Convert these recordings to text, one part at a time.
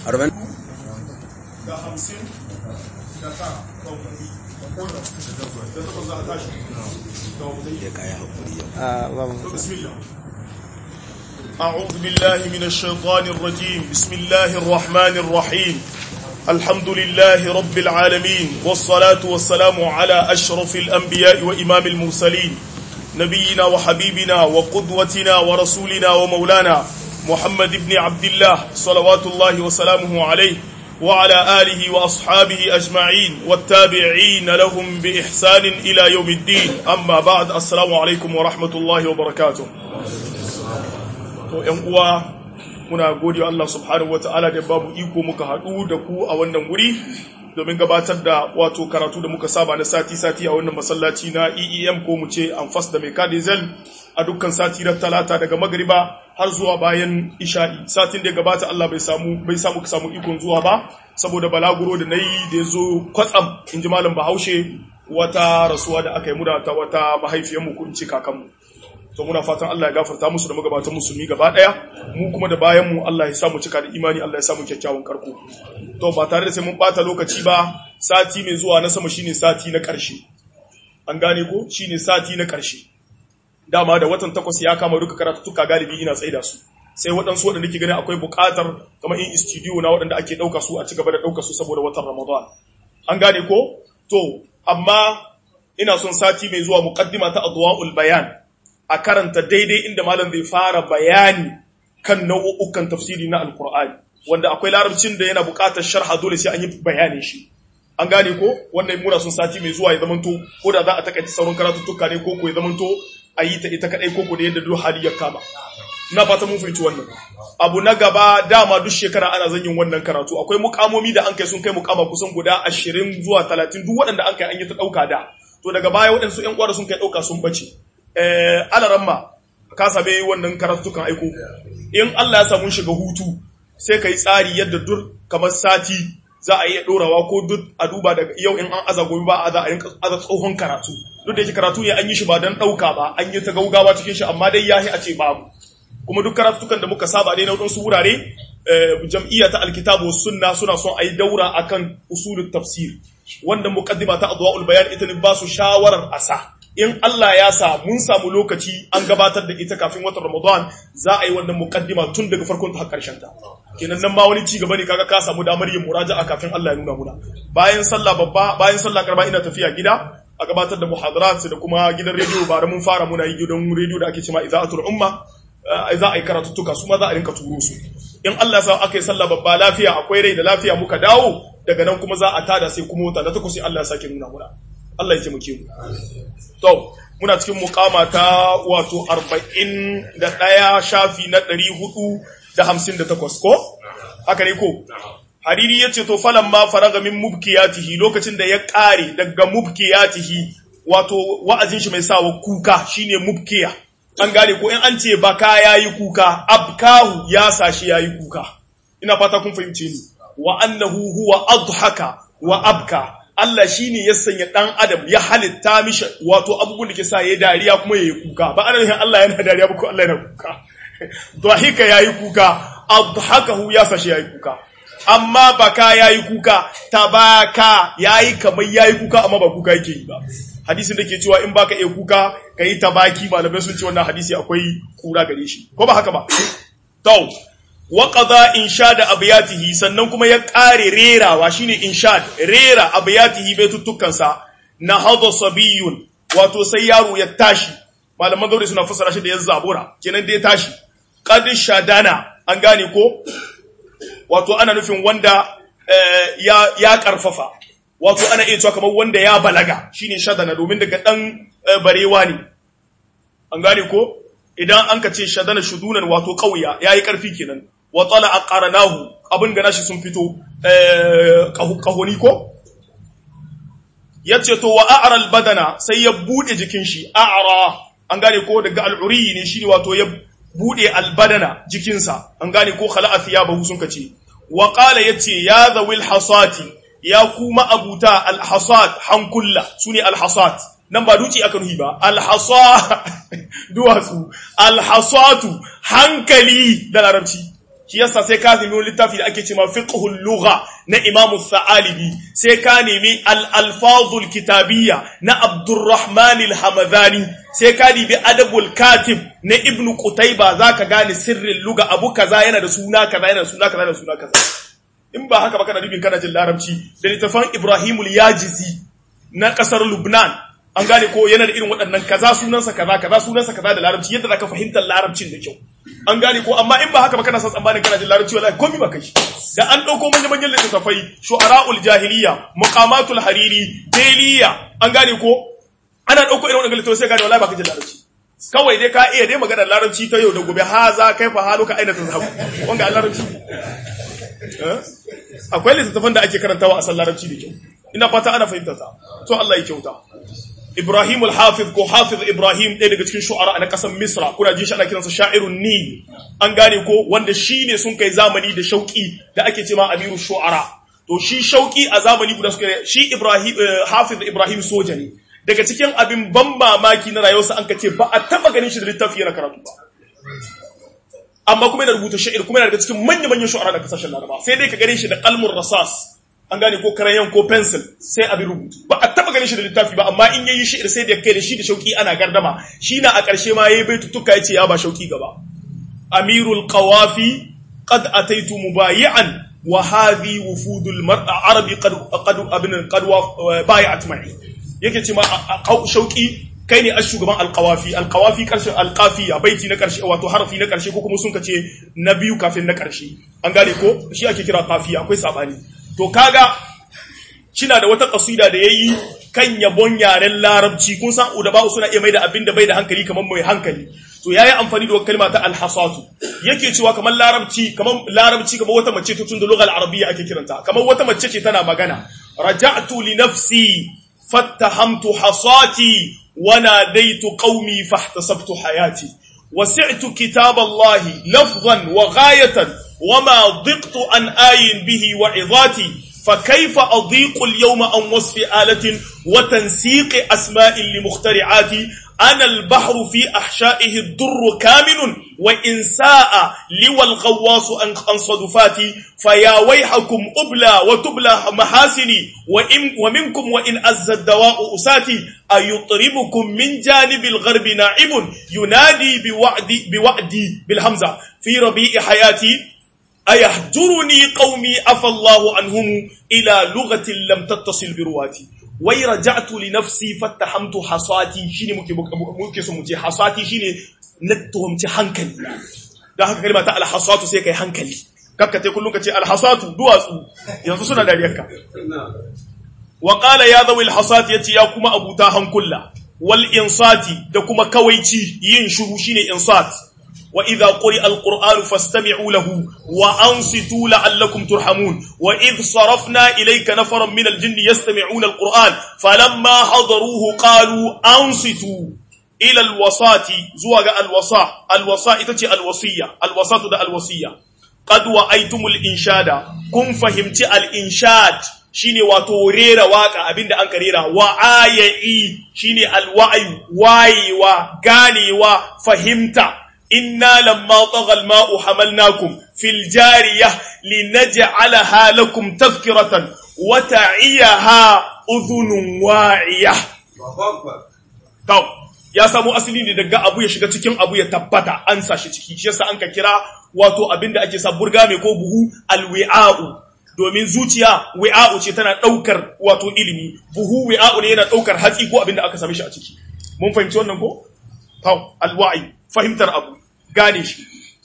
arba'in da hamsin da ta ɗaukari da takwas za a tashi da wadai ya kaya hakuri yau بسم الله أعوذ بالله من الشيطان الرجيم بسم الله الرحمن الرحيم الحمد لله رب العالمين والصلاة والسلام على أشرف الأنبياء وإمام المرسلين نبينا وحبيبنا وقدوتنا ورسولنا ومولانا محمد بن عبد الله صلوات الله وسلامه عليه وعلى آله وأصحابه أجمعين والتابعين لهم بإحسان إلى يوم الدين أما بعد السلام عليكم ورحمة الله وبركاته to ‘yan uwa muna gode wa Allah subhanahu wa ta'ala da babu iko muka haɗu da ku a wannan wuri domin gabatar da wato karatu da muka saba na sati-sati a wannan masallaci na EEM ko mu ce Anfas da Mekadizel a dukkan sati na talata daga magariba har zuwa bayan isha'i satin da ya gabata Allah bai samu bai samu ka samu ikon zuwa ba saboda balaguro da nayi da ya zo kwatsam in ji malam Bahaushe wata rasuwa da aka yi mu da ta wata mahaifiyarmu ko in ce kakanmu to muna fatan Allah ya gafarta musu da magabatan musulmi gaba daya mu kuma da bayan mu Allah ya samu cika da imani Allah ya samu kyakkyawan karko to ba tare da sai mun bata lokaci ba sati mai zuwa na sama shine sati na karshe an gane ko shine sati na karshe dama da watan takwas ya kama duka karatuttuka galibi ina tsaida su sai waɗansu waɗanda ke gani akwai buƙatar kamar in studio na waɗanda ake ɗauka su a ci gaba da ɗauka su saboda watan Ramadan an gane ko to amma ina son sati mai zuwa muqaddima ta adwaul bayan a karanta daidai inda malam zai fara bayani kan nau'ukan tafsiri na alkur'ani wanda akwai larabcin da yana buƙatar sharha dole sai an yi bayanin shi an gane ko wannan muna sun sati mai zuwa ya zamanto ko da za a takaice sauran karatuttuka ne ko ko ya zamanto a yi ta ita kadai ko ko da yadda duk hali ya kama ina fata mun fahimci wannan abu na gaba dama duk shekara ana zan yin wannan karatu akwai mukamomi da an kai sun kai mukama kusan guda ashirin zuwa talatin duk waɗanda an kai an yi ta ɗauka da to daga baya waɗansu ƴan uwa sun kai ɗauka sun bace alaramma ka same wannan karatukan aiko in Allah ya samu shiga hutu sai ka yi tsari yadda dur kamar sati za a iya ɗorawa ko duk a duba daga yau in an aza gobe ba a za a rinka aza tsohon karatu duk da yake karatu ne an yi shi ba don ɗauka ba an yi ta gaugawa cikin shi amma dai yahi a ce babu kuma duk karatukan da muka saba dai na wadansu wurare jam'iyya ta alkitabu sunna suna son a yi daura akan usulul tafsir wanda muqaddima ta adwaul bayan ita ne ba su shawarar asa in Allah ya sa mun samu lokaci an gabatar da ita kafin watan Ramadan za a yi wannan muqaddima tun daga farkon ta har karshen ta kenan nan ma wani ci gaba ne kaga ka samu damar yin muraja'a kafin Allah ya nuna muna bayan sallah babba bayan sallah karba ina tafiya gida a gabatar da muhadarat da kuma gidan rediyo ba da mun fara muna yi gidan rediyo da ake cewa iza'atul umma za a yi karatuttuka su ma za a rinka turo su in Allah ya sa aka yi sallah babba lafiya akwai rai da lafiya muka dawo daga nan kuma za a tada sai kuma wata da ta sai Allah ya sake nuna muna Allah ya taimake mu To, muna cikin mukama ta wato arba'in da ɗaya shafi na ɗari hudu da hamsin da takwas ko? Haka ne ko? Hariri ya ce, To, falon ma faraga min mubkiyatihi lokacin da ya ƙare daga mubkiyatihi wato wa'azin shi mai sawa kuka shine mubkiya. An gane ko in an ce baka ya yi kuka, abkahu ya sashi ya yi kuka. Ina fata kun fahimce ni. Wa annahu huwa adhaka wa abka. Allah shi ne ya sanya ɗan adam ya halitta mishi wato abubuwan da ke sa ya dariya kuma ya yi kuka ba ana nufin Allah yana dariya ba ko Allah yana kuka dhahika ya yi kuka adhakahu ya sashi ya yi kuka amma baka ya yi kuka tabaka ya yi kamar ya yi kuka amma ba kuka yake yi ba hadisin da ke cewa in baka iya kuka ka yi tabaki malamai sun ce wannan hadisi akwai kura gare shi ko ba haka ba to waƙaza inshad abiyatihi sannan kuma ya ƙare rerawa shine inshad rera abiyatihi baituttukansa na hada sabiyun wato sai yaro ya tashi malaman gauri suna fassara shi da ya zabura kenan da ya tashi qad shadana an gane ko wato ana nufin wanda ya ya karfafa wato ana iya cewa kamar wanda ya balaga shine shadana domin daga dan barewa ne an gane ko idan an ka ce shadana shudunan wato kauya yayi karfi kenan wa tala aqarnahu abin da nashi sun fito kahoni ko yace to wa a'ra albadana sai ya bude jikin shi a'ra an gane ko daga al'uri ne shine wato ya bude albadana jikinsa an gane ko khala'a thiyabahu sun kace wa qala yace ya zawil hasati ya kuma abuta alhasad hankulla sune alhasat nan ba duci aka nuhi ba alhasa duwatsu alhasatu hankali da larabci shi yasa sai ka nemi wani littafi da ake cewa fiqhul lugha na Imam Sa'alibi sai ka nemi al-alfazul kitabiyya na Abdurrahman al-Hamadani sai ka nemi adabul katib na Ibn Qutayba zaka gane sirrin lugha abu kaza yana da suna kaza yana da suna kaza yana da suna kaza in ba haka ba kana nufin kana jin larabci da littafan Ibrahimul Yajizi na kasar Lubnan an gane ko yana da irin waɗannan kaza sunansa kaza kaza sunansa kaza da larabci yadda zaka fahimtar larabcin da kyau an gane ko amma in ba haka ba kana son tsammanin kana jin larabci wallahi komai ba kai da an dauko manyan manyan littattafai shu'ara'ul jahiliya muqamatul hariri deliya an gane ko ana dauko irin wannan littattafai sai gane wallahi ba ka jin larabci kawai dai ka iya dai magana larabci ta yau da gobe haza kaifa haluka aina tazhabu wanga larabci akwai littattafan da ake karantawa a san larabci da kyau ina fata ana fahimtar ta to Allah ya kyauta Ibrahim al-Hafiz ko Hafiz Ibrahim ɗaya daga cikin shu'ara na ƙasar Misra kuna jin shi ana kiransa sha'irun Nil an gane ko wanda shi ne sun kai zamani da shauki da ake cewa Amiru shu'ara to shi shauki a zamani guda suka shi Ibrahim Hafiz Ibrahim soja ne daga cikin abin ban mamaki na rayuwarsa an ka ce ba a taba ganin shi da littafi yana karatu ba amma kuma yana rubuta sha'ir kuma yana daga cikin manya-manyan shu'ara da kasashen Laraba sai dai ka gane shi da qalmur rasas an gane ko karayan ko pencil sai abin rubutu ba a taba ganin shi da littafi ba amma in yayi shi sai da kai da shi da shauki ana gardama shi na a ƙarshe ma yayi baitutuka yace ya ba shauki gaba amirul qawafi qad ataitu mubayi'an wa hadhi wufudul mar'a arabi qad qad abin qad bai'at ma'i yake ce ma shauki kai ne shugaban alqawafi alqawafi karshe alqafiya baiti na karshe wato harfi na karshe ko kuma sun kace na biyu kafin na karshe an gane ko shi ake kira qafiya akwai sabani to kaga shina da wata kasida da yayi kan yabon yaren larabci kun san udaba suna iya maida abin da bai da hankali kamar mai hankali to yayi amfani da kalma ta alhasatu yake cewa kamar larabci kamar larabci kamar wata mace ta tun da lugal arabiyya ake kiranta kamar wata mace ce tana magana raja'tu li nafsi fattahamtu hasati wa nadaitu qaumi fahtasabtu hayati wasi'tu kitaballahi lafzan wa ghayatan وما ضقت عن آي به وعظاتي فكيف أضيق اليوم عن وصف آلة وتنسيق أسماء لمخترعات أنا البحر في أحشائه الضر كامن وإن ساء لوى الغواص عن صدفاتي فيا ويحكم أبلى وتبلى محاسني وإن ومنكم وإن أز الدواء أساتي أيطربكم من جانب الغرب ناعم ينادي بوعدي, بوعدي بالهمزة في ربيع حياتي أيهجرني قومي أفى الله عنهم إلى لغة لم تتصل برواتي wai raja'tu li nafsi fattahamtu hasati shine muke muke so mu ce hasati shine na tuhumci hankali dan haka kalma ta alhasatu sai kai hankali kakka te kullun ka ce alhasatu duwatsu yanzu suna dariyarka wa qala ya dhawi alhasati yace ya kuma abuta hankulla wal insati da kuma kawaici yin shuru shine insat وإذا قرئ القرآن فاستمعوا له وأنصتوا لعلكم ترحمون وإذ صرفنا إليك نفرا من الجن يستمعون القرآن فلما حضروه قالوا أنصتوا إلى الوصاة زوج الوصاة الوصاة تتي الوصية الوصاة ده الوصية قد وأيتم الإنشاد كن فهمت الإنشاد shine wato rera waka abinda an rera wa aya'i shine alwa'i wayewa ganewa fahimta إنا لما طغى الماء حملناكم في الجارية لنجعلها لكم تذكرة وتعيها أذن واعية طب ya samu asali ne daga abu ya shiga cikin abu ya tabbata an sa shi ciki shi yasa an ka kira wato abin da ake sa burga mai ko buhu alwi'a'u domin zuciya wi'a'u ce tana daukar wato ilimi buhu wi'a'u ne yana daukar hatsi ko abin da aka same shi a ciki mun fahimci wannan ko to alwa'i fahimtar abu gane shi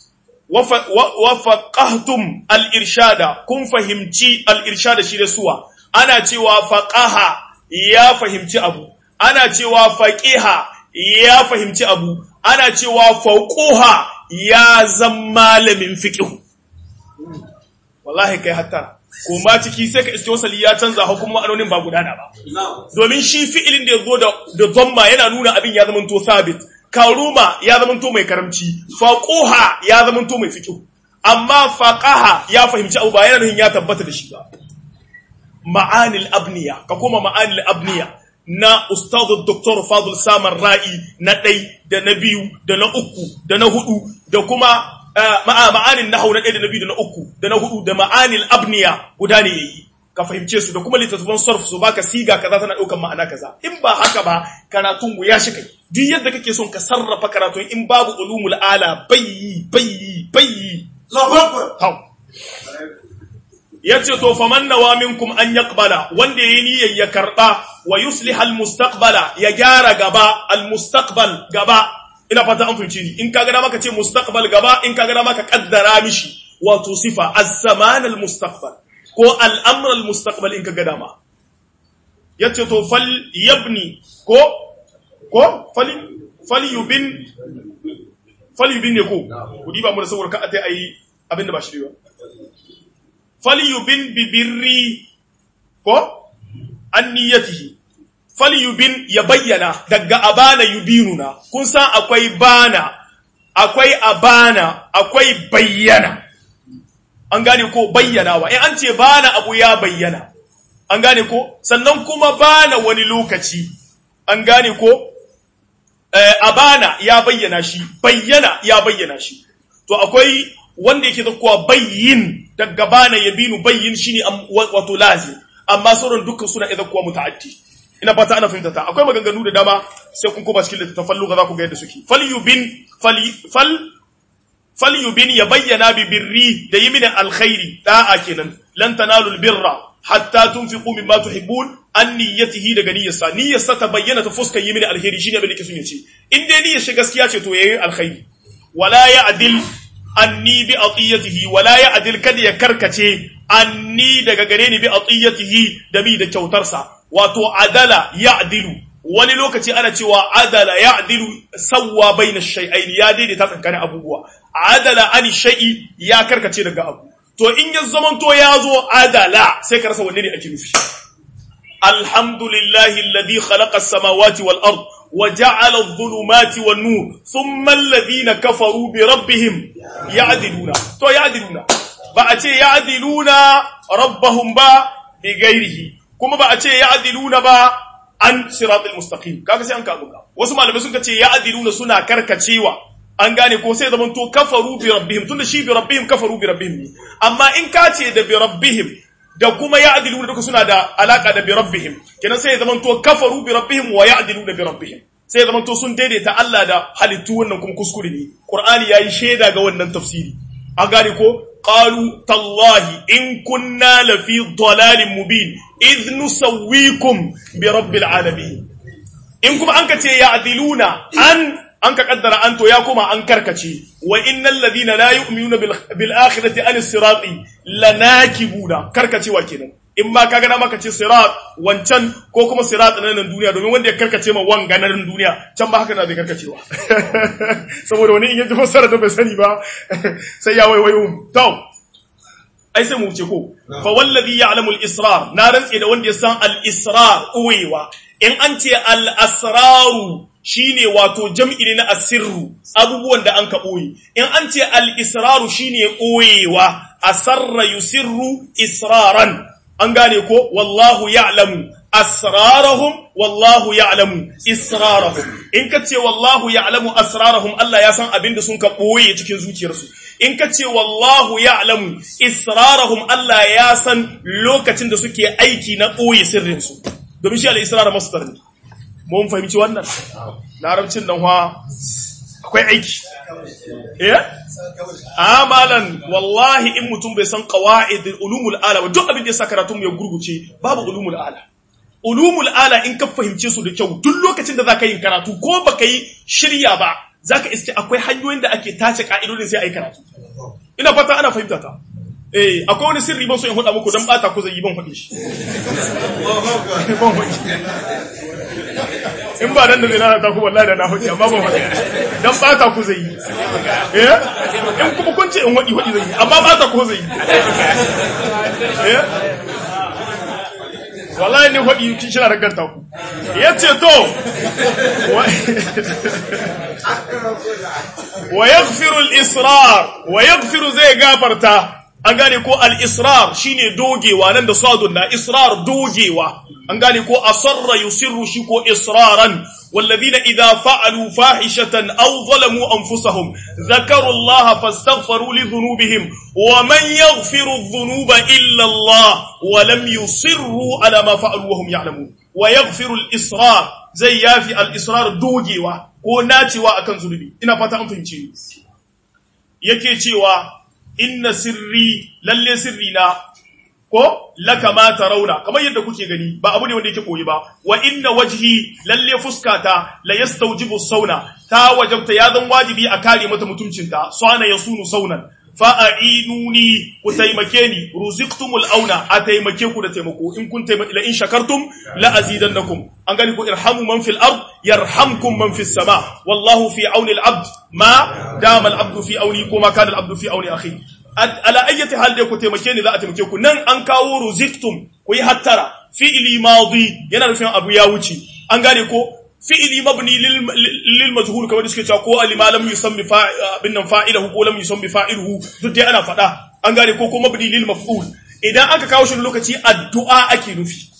wafaqahtum al-irshada kun fahimci al-irshada shi da suwa ana cewa faqaha ya fahimci abu ana cewa faqiha ya fahimci abu ana cewa fauquha ya zan malamin fiqh wallahi kai hatta ko ma ciki sai ka iske wasali ya canza hukumar ma'anonin ba gudana ba domin shi fi'ilin da ya zo da dhamma yana nuna abin ya zama to sabit karuma ya zamanto mai karamci faquha ya zamanto mai fiqh amma faqaha ya fahimci abu ba yana nufin ya tabbata da shi ba ma'anil abniya ka koma ma'anil abniya na ustad dr fadl samar ra'i na ɗai da na biyu da na uku da na hudu da kuma ma'anin nahau na ɗaya da na biyu da na uku da na hudu da ma'anil abniya guda ne yayi ka fahimce su da kuma littattafan sarf su baka siga kaza tana ɗaukan ma'ana kaza in ba haka ba karatun ya shi kai duk yadda kake son ka sarrafa karatun in babu ulumul ala bayyi bayyi bayyi yace to faman nawa minkum an yaqbala wanda yayi niyyar ya karba wa yuslih al mustaqbala ya gyara gaba al mustaqbal gaba ina fata an fahimci ni in kaga da maka ce mustaqbal gaba in kaga da maka kaddara mishi wato sifa az-zaman al mustaqbal ko al-amr al mustaqbal in kaga dama yace to fal yabni ko ko fali fali yubin fali yubin ne ko kudi ba mu da saboda ka atai ayi abinda ba shi ba falyubin bibirri ko an niyyatihi falyubin ya bayyana daga abana yubinuna kun san akwai bana akwai abana akwai bayyana an gane ko bayyanawa in an ce bana abu ya bayyana an gane ko sannan kuma bana wani lokaci an gane ko eh, abana ya bayyana shi bayyana ya bayyana shi to akwai wanda yake zakkuwa bayyin daga bana ya binu bayyin shine wato lazim amma sauran dukkan suna idan kuwa muta'addi ina fata ana fahimta ta akwai maganganu da dama sai kun koma cikin littattafan lugha za ku ga yadda suke falyubin fal fal falyubin ya bayyana bi birri da yi mini alkhairi da'a kenan lan tanalul birra hatta tunfiqu mimma tuhibbun an niyyatihi daga niyyarsa niyyarsa ta bayyana ta fuskar yi mini alkhairi shine abin da yake son ya ce in dai niyyar shi gaskiya ce to yayi alkhairi wala ya'dil anni bi atiyatihi wala ya'dil kada ya karkace anni daga gare ni bi atiyatihi da bi da kyautarsa wato adala ya'dilu wani lokaci ana cewa adala ya'dilu sawwa baina shay'ain ya daidaita tsakanin abubuwa adala ani shay'i ya karkace daga abu to in ya zamanto ya zo adala sai ka rasa wanne ne ake nufi alhamdulillahi alladhi khalaqa as-samawati wal ard وجعل الظلمات والنور ثم الذين كفروا بربهم يعدلون تو يعدلون بأتي يعدلون ربهم با بغيره كما بأتي يعدلون با عن صراط المستقيم kaga sai an ka buga wasu malamai sun ce ya'diluna suna karkacewa an gane ko sai zaman to kafaru bi rabbihim tunda shi bi rabbihim kafaru bi rabbihim amma in ka ce da bi rabbihim da kuma ya'diluna duka suna da alaka da bi rabbihim kenan sai zaman to kafaru bi rabbihim wa ya'diluna bi rabbihim sai zaman to sun daidaita Allah da halittu wannan kuma kuskure ne Qur'ani yayi shaida ga wannan tafsiri an gane ko qalu tallahi in kunna la fi dalalin mubin idh nusawwikum bi rabbil alamin in kuma an ka ce ya'diluna an an ka kaddara an to ya kuma an karkace wa innal ladina la yu'minuna bil akhirati an sirati lanakibuna karkacewa kenan in ma kaga na maka ce sirat wancan ko kuma sirat na nan duniya domin wanda ya karkace ma wanga na nan duniya can ba haka na zai karkacewa saboda wani in yaji fassara da bai sani ba sai ya waiwayo to ai sai mu wuce ko fa wallazi ya'lamu al-israr na rantse da wanda ya san al-israr uwewa in an ce al-asraru shine wato jam'i ne na asirru abubuwan da an ka ɓoye in an ce al-israru shine ɓoyewa asarra yusirru israran an gane ko wallahu ya'lamu asrarahum wallahu ya'lamu israrahum in ka ce wallahu ya'lamu asrarahum Allah ya san abin da sun ka ɓoye cikin zuciyarsu in ka ce wallahu ya'lamu israrahum Allah ya san lokacin da suke aiki na ɓoye sirrinsu domin shi al-israr masdar ne mun fahimci wannan larabcin nan wa akwai aiki eh amalan wallahi in mutum bai san qawaid ulumul ala duk abin da ya sa karatun ya gurguce babu ulumul ala ulumul ala in ka fahimce su da kyau duk lokacin da zaka yi karatu ko baka yi shirya ba zaka iske akwai hanyoyin da ake tace ka'idodin sai ayi karatu ina fata ana fahimta ta eh akwai wani sirri ban so in faɗa muku dan bata ku zai yi ban faɗi shi ban faɗi in ba nan da zai lalata ku wallahi da na faɗi amma ban faɗi dan bata ku zai yi eh in kuma kun ce in waɗi waɗi zai yi amma bata ku zai yi eh wallahi ne faɗi kin shi na raganta ku yace to wa yaghfiru al-israr wa yaghfiru zai gafarta an gane ko al-israr shine dogewa nan da sadun na israr dogewa an gane ko asarra yusirru shi ko israran والذين إذا فعلوا فاحشة أو ظلموا أنفسهم ذكروا الله فاستغفروا لذنوبهم ومن يغفر الذنوب إلا الله ولم يصروا على ما فعلوا وهم يعلمون ويغفر الإصرار زي يافي الإصرار دوجيوا ko nacewa akan zunubi ina fata an fahimce yake cewa inna sirri lalle sirri na ko laka ma rauna kamar yadda kuke gani ba abu ne wanda yake koyi ba wa inna wajhi lalle fuskata la yastawjibu sauna ta wajabta ya zan wajibi a kare mata mutuncinta sana yasunu saunan fa a'inuni ku taimake ni ruziqtumul auna a taimake ku da taimako in kun taimake la in shakartum la azidannakum an gani ku irhamu man fil ard yarhamkum man fis sama wallahu fi auni al abd ma dama al abdu fi auni ko ma kana al abdu fi auni akhi ala ayyati hal dai ku taimake ni za a taimake ku nan an kawo ruziktum ku yi hattara fi'ili madi yana nufin abu ya wuce an gane ko fi'ili mabni lil majhul kamar da suke cewa ko alima lam yusammi bin nan fa'ilahu ko lam yusammi fa'iluhu duk dai ana faɗa an gane ko ko mabni lil maf'ul idan aka kawo shi lokaci addu'a ake nufi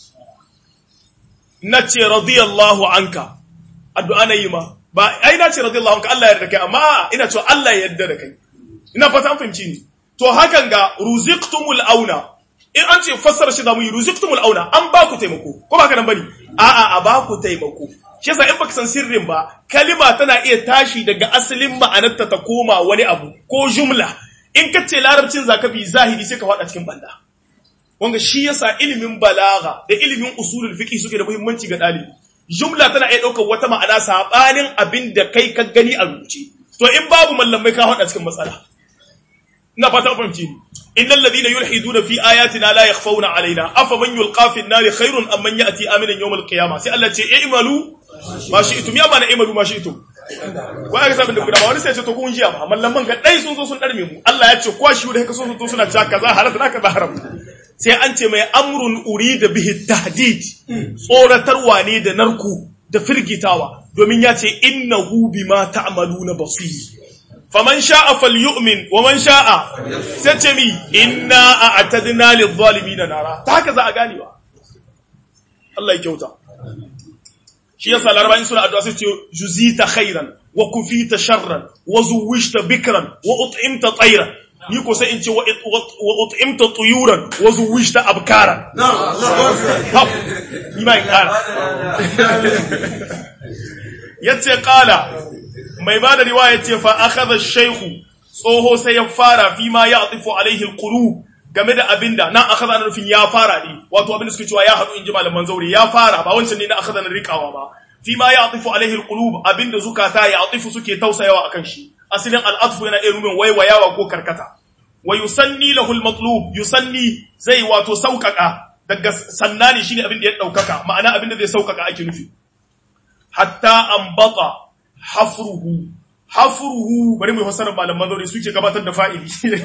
nace radiyallahu anka addu'a na yi ma ba ai nace radiyallahu anka Allah ya yarda kai amma ina cewa Allah ya yarda da kai ina fata an fahimci ni to hakan ga ruziqtumul auna in an ce fassara shi da mu ruziqtumul auna an ba ku taimako ko ba ka nan bane a'a a ba ku taimako shi yasa in baka san sirrin ba kalima tana iya tashi daga asalin ma'anarta ta koma wani abu ko jumla in ka ce larabcin zakafi zahiri sai ka faɗa cikin banda wanga shi yasa ilimin balaga da ilimin usulul fiqh suke da muhimmanci ga ɗalibi jumla tana iya ɗaukar wata ma'ana sabanin abin da kai ka gani a rubuce to in babu mallamai ka faɗa cikin matsala ina fata fahimci ni innal ladina yulhiduna fi ayatina la yakhfawna alaina afa man yulqa fi an-nar khairun am man ya'ti aminan yawm al-qiyamah sai Allah ce i'malu ma shi'tum ya bana i'malu ma shi'tum ko aka sabin da gudawa wani sai ce to kun jiya ba mallaman ga dai sun zo sun darme mu Allah ya ce kwashi da haka sun zo suna cewa kaza halata na kaza haram sai an ce mai amrun urida bihi tahdid tsoratarwa ne da narku da firgitawa domin ya ce innahu bima ta'maluna basir faman sha'a falyu'min wa man sha'a sai ce mi inna a'tadna lidh-dhalimin nara ta haka za a gane ba Allah ya kyauta shi yasa laraba'in suna addu'a sai ce juzita khairan wa kufita sharran wa zuwishta bikran wa ut'imta tayran ni ko sai in ce wa ut'imta tuyuran wa zuwishta abkaran ni ma in kara yace qala mai ba da riwaya ce fa akhadha shaykhu tsoho sai ya fara fi ma ya'tifu alaihi alqulub game da abinda nan akhadha na nufin ya fara ne wato abinda suke cewa ya hadu inji malaman zaure ya fara ba wancan ne na akhadha na rikawa ba fi ma ya'tifu alaihi alqulub abinda zukata ya'tifu suke tausayawa akan shi asalin al'atfu yana iya nufin waiwayawa ko karkata wa yusanni lahu almatlub yusanni zai wato saukaka daga sannani shine abinda ya daukaka ma'ana abinda zai saukaka ake nufi hatta ambata hafruhu hafruhu bari mu fassara malaman zaure suke gabatar da fa'ili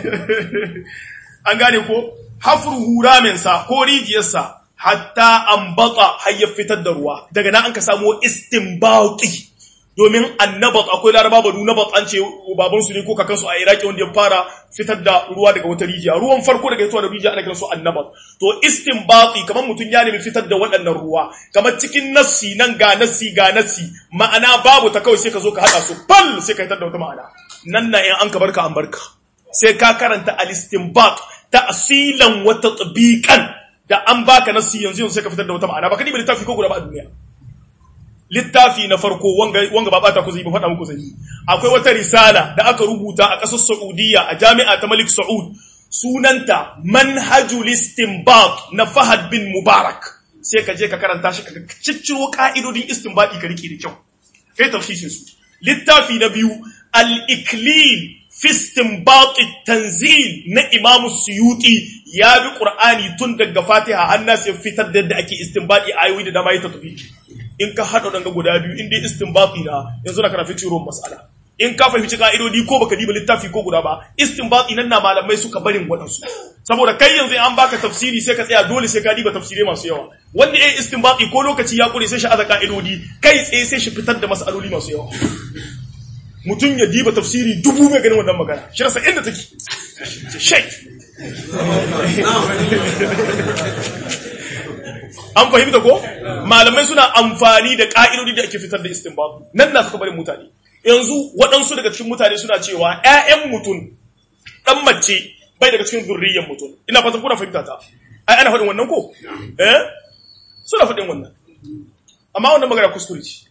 an gane ko hafruhu ramin sa ko rijiyarsa hatta ambata har ya fitar da ruwa daga nan an ka samu istinbati domin annabat akwai laraba banu nabat an ce baban su ne ko kakan su a iraki wanda ya fara fitar da ruwa daga wata rijiya ruwan farko daga fitowa da rijiya ana kiran su annabat to istinbati kamar mutum ya nemi fitar da waɗannan ruwa kamar cikin nassi nan ga nassi ga nassi ma'ana babu ta kawai sai ka zo ka haɗa su fal sai ka fitar da wata ma'ana nan na in an ka barka an barka sai ka karanta al-istinbat ta'silan wa tatbiqan da an baka nassi yanzu yanzu sai ka fitar da wata ma'ana baka ni littafi ko guda ba a duniya littafi na farko wanga wanga ba bata ku zai ba faɗa muku zai akwai wata risala da aka rubuta a ƙasar Saudiya a jami'a ta Malik Saud sunanta Manhajul Istinbat na Fahad bin Mubarak sai ka je ka karanta shi ka cicciro ka'idodin istinbati ka rike da kyau kai tafsirin su littafi na biyu al-iklil fi istinbat tanzil na Imam Suyuti ya bi Qur'ani tun daga Fatiha har nas ya fitar da yadda ake istinbati ayoyi da dama ya tatbiki in ka haɗa ɗanga guda biyu in dai istinbati na yanzu na kana fitirun mas'ala in ka fahimci ka'idodi ko baka diba littafi ko guda ba istinbati nan na malamai suka barin waɗansu saboda kai yanzu an baka tafsiri sai ka tsaya dole sai ka diba tafsirai masu yawa wanda ya istinbati ko lokaci ya kure sai shi aza ka'idodi kai tsaye sai shi fitar da mas'aloli masu yawa mutum ya diba tafsiri dubu mai ganin wannan magana shi rasa inda take shai an fahimta ko malamai suna amfani da ka'idodi da ake fitar da istinbat nan na suka bari mutane yanzu waɗansu daga cikin mutane suna cewa ƴaƴan mutum dan mace bai daga cikin zurriyyar mutum ina fatan kuna fahimta ta ai ana faɗin wannan ko eh suna faɗin wannan amma wannan magana kuskure ce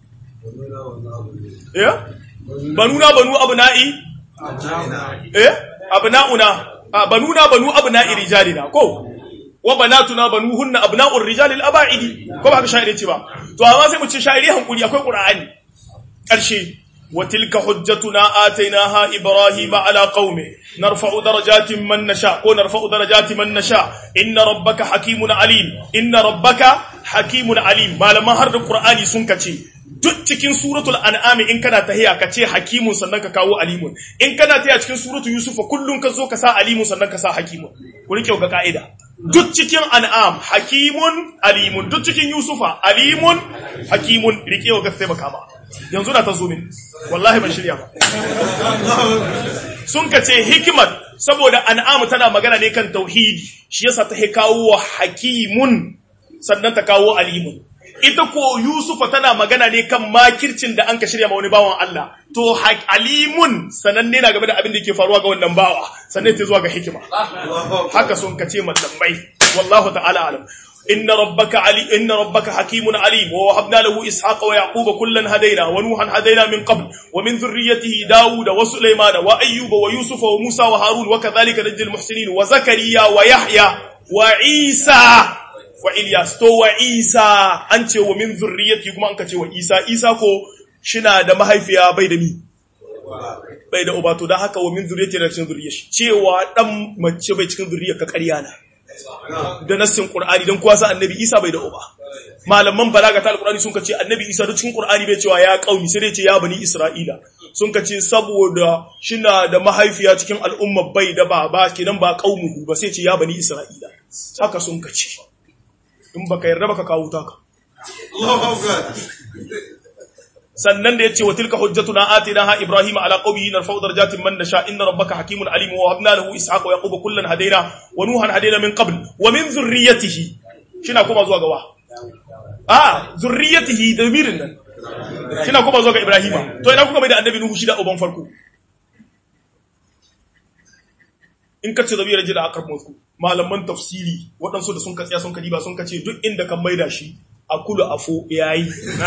eh banuna banu abna'i eh abna'una banuna banu abna'i rijalina ko wa banatuna banuhunna abna'ur rijalil aba'idi ko ba haka sha'iri ce ba to amma sai mu ce sha'iri hankuri akwai qur'ani karshe wa tilka hujjatuna atainaha ibrahima ala qaumi narfa'u darajatin man nasha ko narfa'u darajatin man nasha inna rabbaka hakimun alim inna rabbaka hakimun alim malaman har da qur'ani sun kace duk cikin suratul an'am in kana tahiya ka ce hakimun sannan ka kawo alimun in kana tahiya cikin suratul yusuf kullun ka zo ka sa alimun sannan ka sa hakimun ku rike ga ka'ida duk cikin an'am hakimun alimun duk cikin yusufa alimun hakimun rike ga sai baka ba yanzu na ta zo min wallahi ban shirya ba sun ka ce hikimar saboda an'am tana magana ne kan tauhidi shi yasa ta kawo wa hakimun sannan ta kawo alimun ita ko Yusufa tana magana ne kan makircin da an ka shirya ma wani bawan Allah to alimun sananne na game da abin da ke faruwa ga wannan bawa sannan ta zuwa ga hikima haka sun kace mallamai wallahu ta'ala alam inna rabbaka ali inna rabbaka hakimun alim wa wahabna lahu ishaqa wa yaquba kullan hadaina wa nuhan hadaina min qabl wa min dhurriyyatihi daud wa sulaiman wa ayyuba wa yusufa wa musa wa harun wa kadhalika najzil muhsinin wa zakariya wa yahya wa isa wa Ilyas to wa Isa an ce wa min zurriyati kuma an ka ce wa Isa Isa ko shina da mahaifiya bai da mi bai da uba to dan haka wa min zurriyati da cikin zurriyar shi cewa dan mace bai cikin zurriyar ka ƙarya na da nassin Qur'ani dan kuwa sa annabi Isa bai da uba malaman balaga ta alqur'ani sun ka ce annabi Isa da cikin Qur'ani bai cewa ya kauni sai dai ce ya bani Isra'ila sun ka ce saboda shina da mahaifiya cikin al'umma bai da baba kenan ba qaumuhu ba sai ce ya bani Isra'ila haka sun ka ce in baka yarda baka kawo taka sannan da yace wa tilka hujjatuna atinaha ibrahima ala qawmihi narfa'u darajatin man nasha inna rabbaka hakimun alim wa habna lahu ishaqa wa yaquba kullan hadaina wa nuhan hadaina min qabl wa min dhurriyyatihi shina kuma zuwa gawa ah dhurriyyatihi damirin nan shina kuma zuwa ga ibrahima to ina kuka mai da annabi nuhu shi da uban farko in ka ce zabira jira akar motsu malaman tafsiri waɗansu da sun ka tsaya sun ka diba sun ka ce duk inda kan maida shi a kulu afo yayi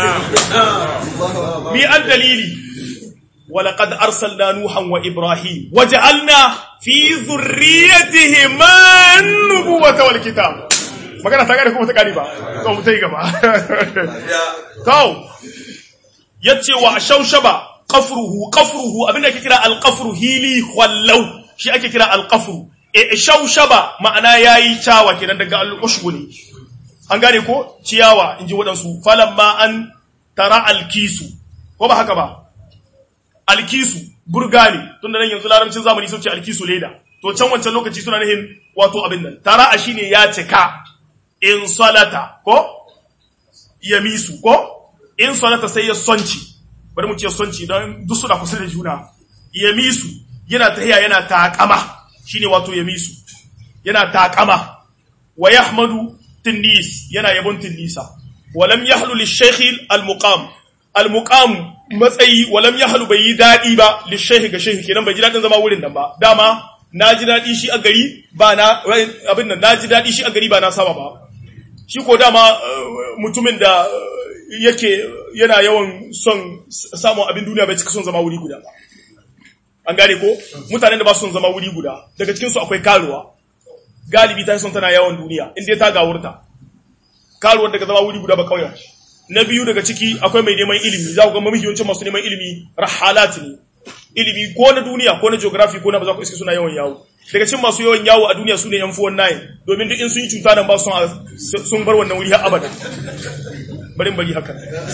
mi an dalili ولقد أرسلنا نوحا وإبراهيم وجعلنا في ذريتهما النبوة والكتاب magana ta gane kuma ta gane ba to mu tai gaba to yace wa shaushaba qafruhu qafruhu abinda ake kira al-qafru hili wallau shi ake kira alƙafuru e shaushaba ma'ana yayi cawa kenan daga al'ushbu ne an gane ko ciyawa inji waɗansu falamma an tara alkisu ko ba haka ba alkisu burga ne tun da nan yanzu larabcin zamani sun ce alkisu leda to can wancan lokaci suna nihin wato abin nan tara a shine ya cika in salata ko yamisu ko in salata sai ya sonci bari mu ce sonci don duk suna kusa da juna yamisu yana tahiya yana taƙama shine wato yamisu yana taƙama wa yahmadu tinnis yana yabon tinnisa walam yahlu lishaykh almuqam almuqam matsayi walam yahlu bai yi dadi ba lishaykh ga shaykh kenan bai ji dadin zama wurin nan ba dama naji dadi shi a gari ba na abin nan naji dadi shi a gari ba na saba ba shi ko dama mutumin da yake yana yawan son samun abin duniya bai cika son zama wuri guda ba an gane ko mutanen da ba son zama wuri guda daga cikin su akwai karuwa galibi ta son tana yawon duniya inda ta gawurta karuwar daga zama wuri guda ba kauya na biyu daga ciki akwai mai neman ilimi za ku ga mafi yawancin masu neman ilimi rahalat ne ilimi ko na duniya ko na geography ko na ba za ku iske suna yawan yawo daga cikin masu yawan yawo a duniya su ne yan fuwan nayin domin duk in sun yi cuta nan ba sun bar wannan wuri har abada bari bari haka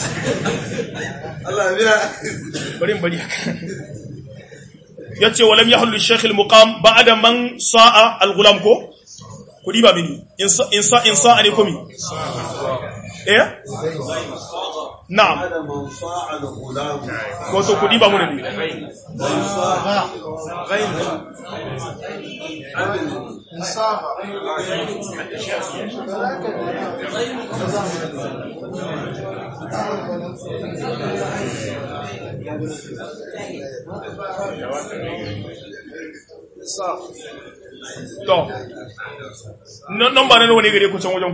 Allah ya bari bari haka yace walam yahlu shaykh al-muqam ba'da man sa'a al-ghulam ko kudi ba mini in sa in sa ne komi eh na'am هذا من صاع الغلام ko so kudi ba mu da ni من صاع غير to nan nan ba na nawa ne gare ku can wajen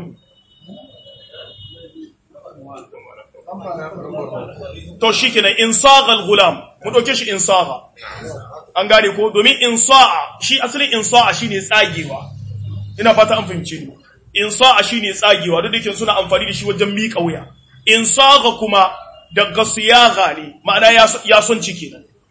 ku to shikenan insagal gulam mu dauke shi insaga an gane ko domin insa'a shi asalin insa'a shine tsagewa ina fata an fahimce ni insa'a shine tsagewa duk da yake suna amfani da shi wajen miƙa wuya insaga kuma daga siyaga ne ma'ana ya ya son ciki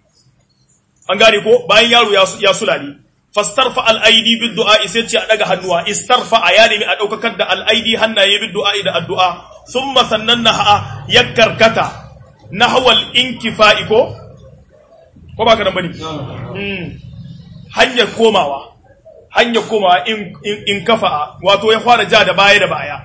an gane ko bayan yaro ya ya sulale fastarfa al-aidi bid du'a sai ce a daga hannuwa istarfa ya nemi a daukakar da al-aidi hannaye bid du'a da addu'a thumma sannanna ya karkata nahwal inkifa'i ko ko ba ka nan bane mm hanyar komawa hanyar komawa in in kafa wato ya fara ja da baya da baya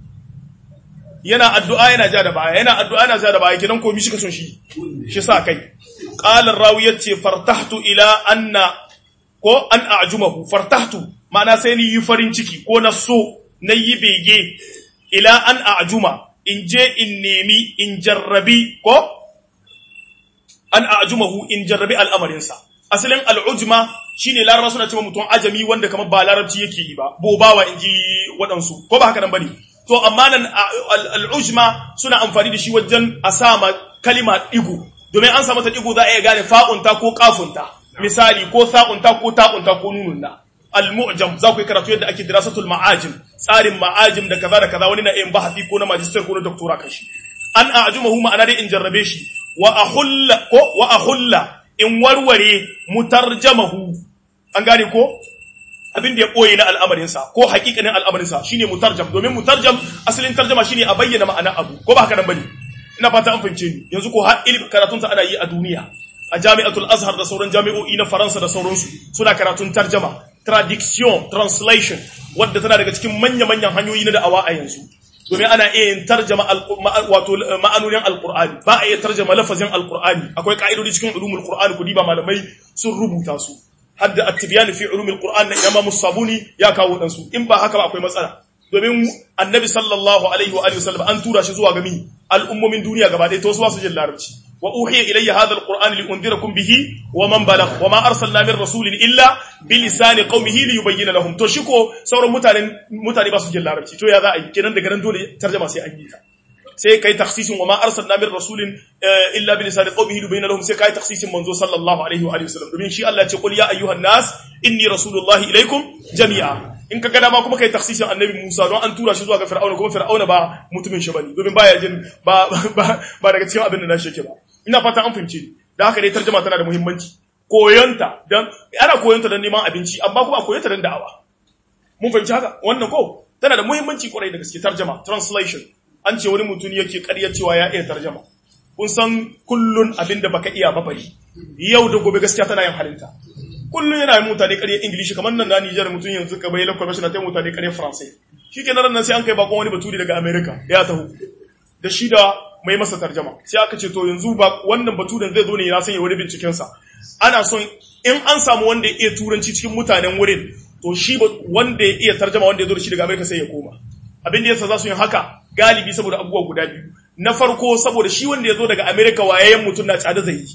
yana addu'a yana ja da baya yana addu'a yana ja da baya kidan komi shi ka son shi shi sa kai qala rawi yace fartahtu ila anna ko an a'jumahu fartahtu ma'ana sai ni yi farin ciki ko na so na yi bege ila an a'juma in je in nemi in jarrabi ko an a'jumahu in jarrabi al'amarinsa asalin al'ujma shine laraba suna cewa mutum ajami wanda kamar ba larabci yake yi ba bobawa in ji waɗansu ko ba haka nan bane to amma nan al'ujma suna amfani da shi wajen a sama kalima digu domin an samu ta digu za a iya gane fa'unta ko kafunta misali ko sa'unta ko ta'unta ko nununna al-mu'jam za ku yi karatu yadda ake dirasatul ma'ajim tsarin ma'ajim da kaza da kaza wani na yin bahasi ko na magister ko na doctora kan shi an a'jumahu ma'ana dai in jarrabe shi wa ahulla ko wa ahulla in warware mutarjamahu an gane ko abin da ya koyi na al'amarinsa ko hakikanin al'amarinsa shine mutarjam domin mutarjam asalin tarjama shine a bayyana ma'ana abu ko ba haka nan bane ina fata an fahimce ni yanzu ko har ilimin karatun ta ana yi a duniya a jami'atul azhar da sauran jami'o'i na faransa da sauransu suna karatun tarjama traduction translation wadda tana daga cikin manya-manyan hanyoyi na da'awa a yanzu domin ana iya yin tarjama wato ma'anonin alqur'ani ba a iya tarjama lafazin alqur'ani akwai ka'idodi cikin ulumul qur'ani ku diba malamai sun rubuta su hadda at-tibyan fi ulumil qur'an na imam sabuni ya kawo dan su in ba haka ba akwai matsala domin annabi sallallahu alaihi wa alihi wasallam an tura shi zuwa ga mi al'ummomin duniya gaba ɗaya to su ba su jin larabci wa uhiya ilayya hadha alquran li unzirakum bihi wa man balagh wa ma arsalna min rasulin illa bi lisani qaumihi li yubayyana lahum to shiko sauran mutane mutane ba su jin larabci to ya za a yi kenan daga nan dole tarjuma sai an yi ta sai kai takhsisin wa ma arsalna min rasulin illa bi lisani qaumihi li yubayyana lahum sai kai takhsisin manzo sallallahu alaihi wa alihi wasallam domin shi Allah ya ce qul ya ayyuhan nas inni rasulullahi ilaikum jami'a in ka gada ma kuma kai taksisin annabi Musa don an tura shi zuwa ga Fir'auna kuma Fir'auna ba mutumin shi bane domin baya jin ba ba daga cikin abin da na sheke ba ina fata an fahimce ni da haka dai tarjuma tana da muhimmanci koyonta dan ana koyonta dan neman abinci amma kuma koyonta dan da'awa mun fahimci haka wannan ko tana da muhimmanci kwarai da gaske tarjuma translation an ce wani mutum yake ƙarya cewa ya iya tarjuma kun san kullun abin da baka iya ba bari yau da gobe gaskiya tana yin halinta kullum yana yin mutane ƙarya ingilishi kamar nan na Nijar mutum yanzu ka bai lakwai na ta mutane ƙarya faransai shi ke nan sai an kai bakon wani baturi daga amerika ya taho da shi da mai masa tarjama sai aka ce to yanzu ba wannan baturen zai zo ne ya sanya wani bincikensa ana son in an samu wanda ya iya turanci cikin mutanen wurin to shi wanda ya iya tarjama wanda ya zo da shi daga amerika sai ya koma abin da yasa za su yin haka galibi saboda abubuwa guda biyu na farko saboda shi wanda ya zo daga amerika wayayyen mutum na tsada zai yi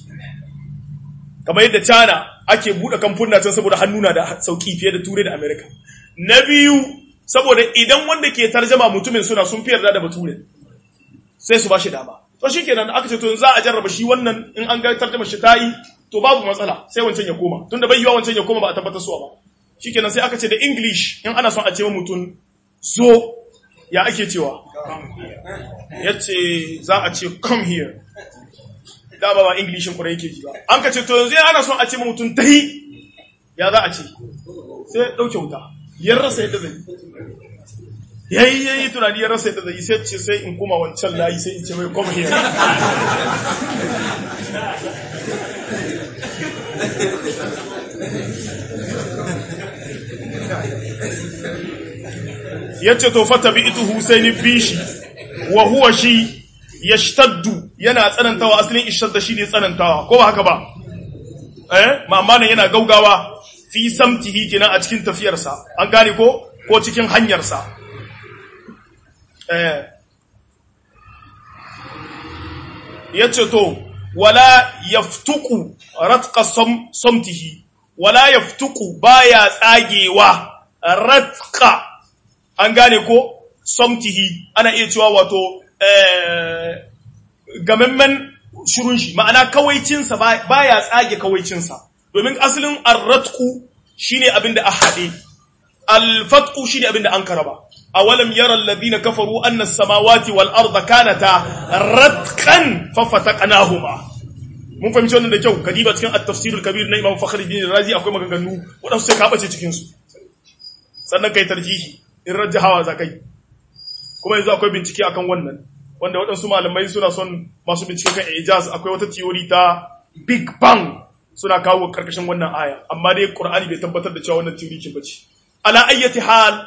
kamar yadda China ake buɗe kamfuna can saboda hannuna da sauki fiye da Turai da Amerika. Na biyu saboda idan wanda ke tarjama mutumin suna sun fi yarda da bature sai su ba shi dama. To shi kenan aka ce to za a jarraba shi wannan in an ga tarjama shi ta yi to babu matsala sai wancan ya koma tunda bai yiwa wancan ya koma ba a tabbatar suwa ba. Shi kenan sai aka ce da English in ana son a ce wa mutum zo ya ake cewa. Ya ce za a ce come here. da ba ba Englishin kurai yake ji ba. An ka ce, to yanzu ana son a ce mutum tahi, ya za a ce, sai ya ɗauke wuta, ya rasa yadda zai ya yi ya yi tunani ya rasa yadda zai sai ce sai in kuma wancan layi sai in ce mai come here. Ya ce, to fata bi ita Husaini bishi, wa huwa shi yashtaddu yana tsanantawa asalin ishtadda shine tsanantawa ko ba haka ba eh ma'amma nan yana gaugawa fi samtihi kina a cikin tafiyarsa an gane ko ko cikin hanyarsa eh yace to wala yaftuku ratqa sam samtihi wala yaftuku baya tsagewa ratqa an gane ko samtihi ana iya cewa wato eh gamemmen shirun shi ma'ana kawaicinsa baya tsage kawaicinsa domin asalin arratku shine abin da a haɗe alfatku shine abin da an karaba awalam yara alladhina kafaru anna as-samawati wal arda kanata ratqan fafataqnahuma mun fahimci wannan da kyau kadiba cikin at-tafsir al-kabir na Imam Fakhruddin Razi akwai maganganu wadansu sai ka bace cikin su sannan kai tarjihi in rajjahawa zakai kuma yanzu akwai bincike akan wannan wanda waɗansu malamai suna son masu bincike kan ijaz akwai wata theory ta big bang suna kawo karkashin wannan aya amma dai qur'ani bai tabbatar da cewa wannan theory kin bace ala ayyati hal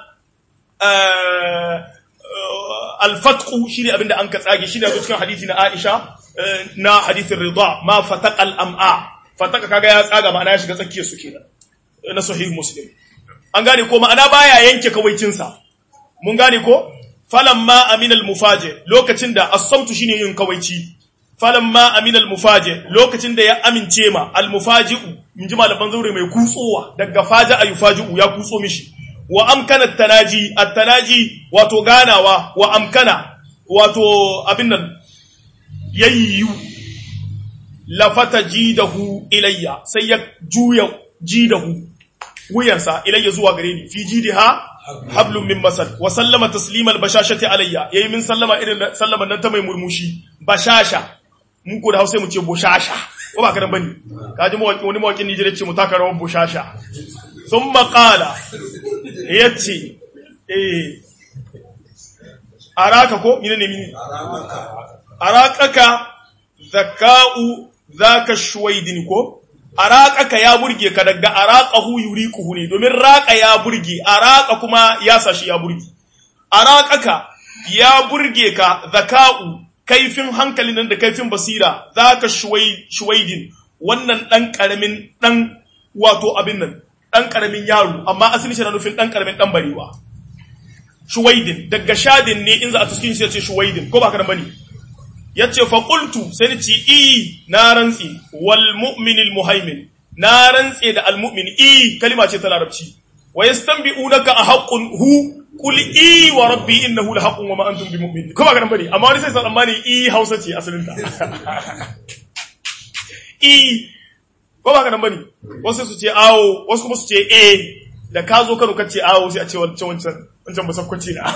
al-fatqu shine abinda an ka tsage shine a cikin hadisi na Aisha na hadisin rida ma fataqa al-am'a fataka kaga ya tsaga ma'ana ya shiga tsakiyar su kenan na sahih muslim an gane ko ma'ana baya yanke kawaicin sa mun gane ko falamma amina al-mufaji lokacin da as-samtu shine yin kawaici falamma amina al-mufaji lokacin da ya amince ma al-mufaji'u in ji malaman zaure mai kutsowa daga faja ayufaji'u ya kutso mishi wa amkana at-tanaji at-tanaji wato ganawa wa amkana wato abin nan yayyu lafata jidahu ilayya sai ya juya jidahu wuyansa ilayya zuwa gare ni fi jidiha hablum min masad wa sallama taslimal bashashati alayya yayi min sallama irin sallaman nan ta mai murmushi bashasha mun ko da Hausa mu ce boshasha ko ba ka dan bane kaji mu wani mawakin Nigeria ce mu taka rawar boshasha thumma qala yace eh araka ko mine ne mine arakaka zaka'u zaka shuwaidin ko araqaka ya burge ka daga araqahu yuriquhu ne domin raqa ya burge araqa kuma ya sashi ya burge araqaka ya burge ka zaka'u kaifin hankalin nan da kaifin basira zaka shuwai shuwaidin wannan dan karamin dan wato abin nan dan karamin yaro amma asali shi na nufin dan karamin dan barewa shuwaidin daga shadin ne in za a tuskin shi ya ce shuwaidin ko ba ka bane yace fa qultu sai ni ci i na rantsi wal mu'minil muhaimin na rantsi da al mu'min i kalima ce ta larabci wa yastanbi'unaka a haqqun hu qul i wa rabbi innahu la haqqun wa ma antum bimu'min ko ba garan bane amma wani sai san amma i Hausa ce asalin ta i ko ba garan bane wasu su ce awo wasu kuma su ce eh da ka zo Kano kace awo sai a ce wancan wancan wancan musakwaci na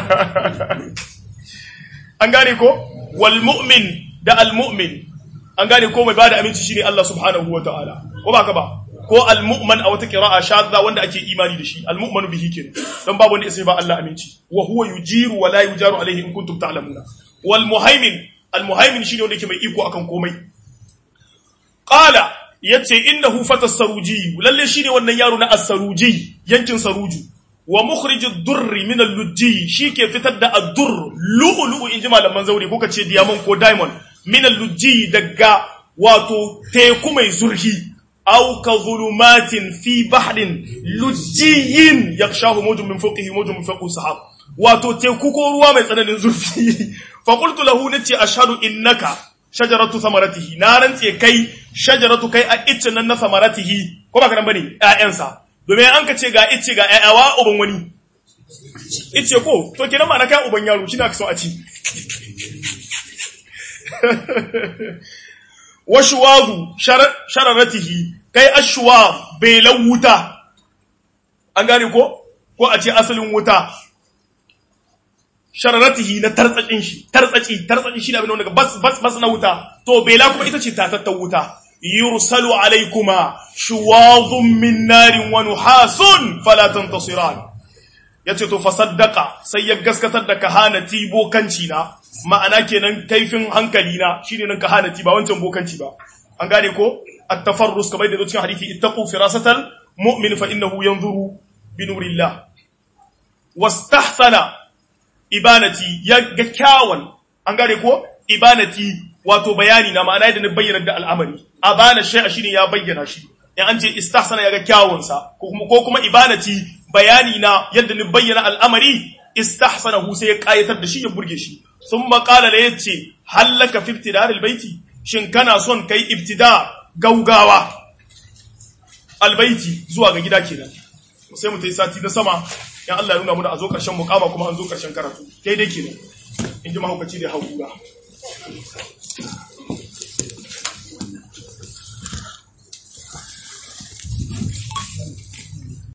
an gane ko wal mu'min da al mu'min an gane ko mai bada aminci shine Allah subhanahu wa ta'ala ko ba ka ba ko al mu'man a wata qira'a shadda wanda ake imani da shi al mu'manu bihi kenan dan babu wanda sai ba Allah aminci wa huwa yujiru wa la yujaru alaihi in kuntum ta'lamuna wal muhaimin al muhaimin shine wanda yake mai iko akan komai qala yace innahu fatas saruji lalle shine wannan yaro na as-saruji yankin saruju wa mukhrijud durri min al-lujji shike fitar da ad-durr lu'lu'u inji malaman zauri ko kace diamond ko diamond min al-lujji daga wato teku mai zurhi aw ka zulumatin fi bahrin lujjiyin yakshahu mawjun min fawqihi mawjun min fawqi sahab wato teku ko ruwa mai tsananin zurfi fa qultu lahu nace ashhadu innaka shajaratu samaratihi na rantse kai shajaratu kai a iccen nan na samaratihi ko ba ka bane ƴaƴansa domin an ka ce ga ice ga ƴaƴawa uban wani ice ko to kenan ma na kai uban yaro shi na so a ci washuwazu shararatihi kai ashwa belan wuta an gane ko ko a ce asalin wuta shararatihi na tartsacin shi tartsaci tartsaci shi da abin wanda bas bas bas na wuta to bela kuma ita ce tatattan wuta yursalu alaykuma shuwadhun min narin wa nuhasun fala tantasiran yace to fasaddaqa sai ya gaskatar da kahanati bokanci na ma'ana kenan kaifin hankali na shine nan kahanati ba wancan bokanci ba an gane ko at-tafarrus kamar da cikin hadisi ittaqu firasatal mu'min fa innahu yanzuru bi nurillah wastahsana ibanati ya ga kyawun an gane ko ibanati wato bayani na ma'ana yadda ni bayyana da al'amari abana shay'a shine ya bayyana shi in an ce istahsana ya ga kyawun sa ko kuma ko kuma ibanati bayani na yadda ni bayyana al'amari istahsanahu sai ya kayatar da shi ya burge shi thumma qala la yace hallaka fi ibtidar albayti shin kana son kai ibtida gaugawa albayti zuwa ga gida kenan sai mu tayi sati na sama in Allah ya nuna mu da a zo karshen mukama kuma an zo karshen karatu daidai kenan in ji mahaukaci da haukura